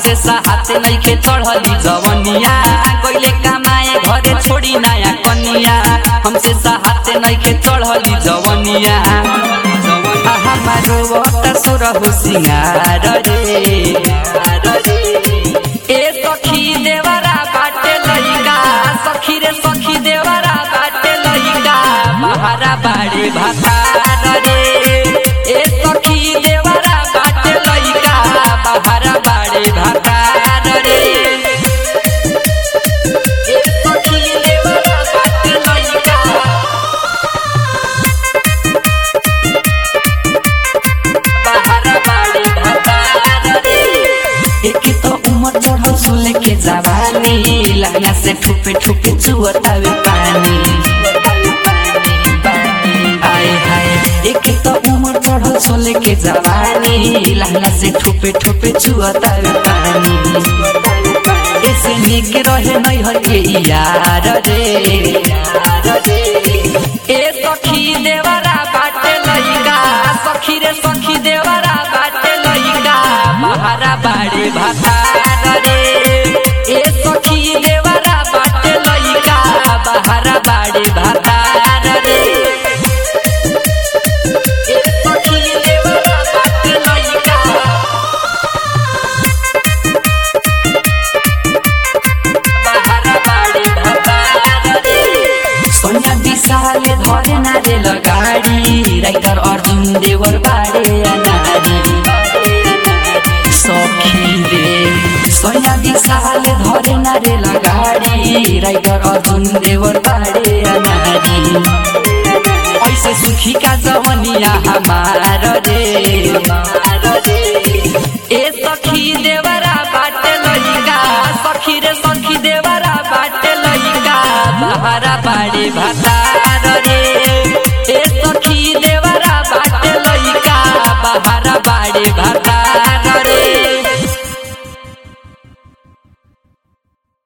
हमसे साहत नइखे चढ़ली जवनिया गइले कमाए घरे छोड़ी नया कनिया हमसे साहत नइखे चढ़ली जवनिया हमारो वटा सुरहु सिंगार रे ए सखी देवरा बाटे लइका सखी रे सखी देवरा बाटे लइका महारा बाड़े भातार रे ए सखी देवरा बाटे लइका महारा बाड़े भातार रे ए सखी देवरा बाटे लइका बाहर बाड़े भातार रे एक तो उमर चढ़ल सुले के जवानी लहंगा से ठुपे ठुपे चुअतावे पानी आए हाय एक तो उमर चढ़ल सोले के जवानी लहंगा से ठुपे ठुपे चुअतावे पानी ऐसे निक रहे नहीं हर के यार रे ए सखी देवरा बाटे लइका सखी रे सखी देवरा बाटे लइका महारा बाड़े भातार रे ए सखी देवरा बाटे लइका महारा बाड़े भातार रे ए सखी देवरा बाटे लइका सोनिया विशाले धरे नारे लगाडी राइटर अर्जुन देवर बाडे अनारी सखी रे सोनिया विशाले धरे नारे लगाडी राइटर अर्जुन देवर बाडे अनारी ऐसे सुखी का जवनिया हमार रे ए सखी देवरा बाटे लइका सखी रे सखी देवरा बाटे लइका बहारा बाड़े भातार रे ए